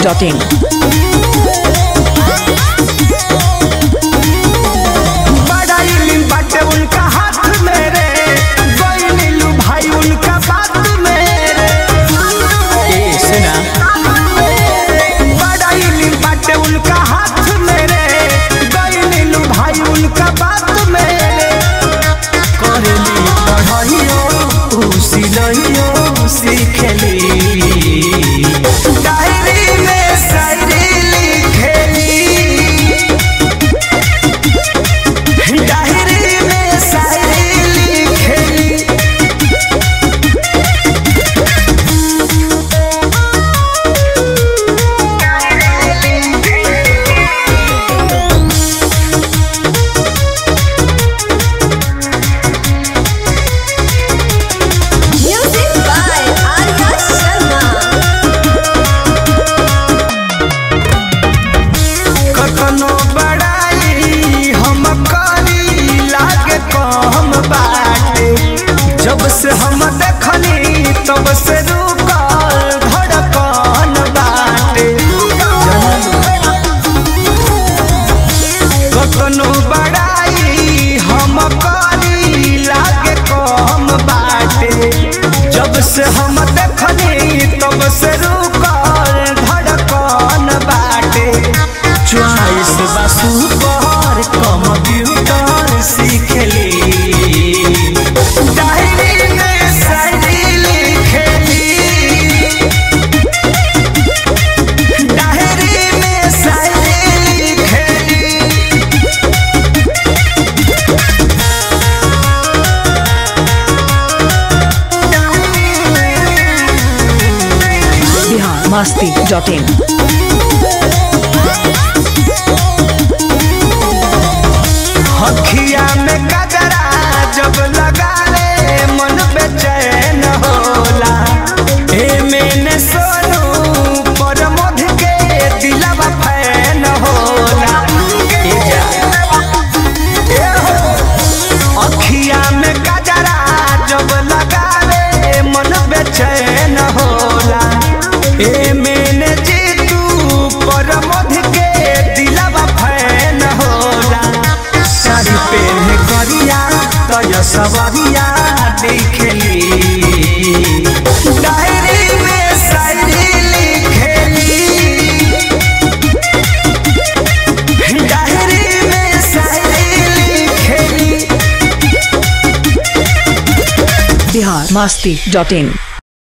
masti.in. बड़ा इल्म बाटे उनका हाथ में रे गई नीलू भाई उनका बात में रे ए सुना बड़ा इल्म बाटे उनका हाथ में रे गई नीलू भाई उनका बात में रे करेली पढ़ाइयो ऊ सिलइयो सीखेली डायरी में शायरी लिखेली डायरी में शायरी लिखेली Music by Arya Sharma. कखनो बड़ाई हम करी लागे कम बाटे जब से हम देखनी तब से रुकल धड़कन बाटे कखनो बड़ाई हम करी लागे कम बाटे जब से हम देखनी तब से रुकल धड़कन बाटे चॉइस बसु पर कंप्यूटर सीखली डायरी में शायरी लिखेली डायरी में शायरी लिखेली Bihar masti.in. हखिया में गजरा जब लगा ले मन बेचैन होला ए मैंने सोनू पर मध के दिलवा फैन होला ए जा ए हो अखिया में गजरा जब लगा ले मन बेचैन होला ए मैंने जीतू पर मध के दिलवा फैन होला साड़ी पहने करिया तय सवरिया देखली डायरी में शायरी लिखेली डायरी में शायरी लिखेली Bihar masti.in.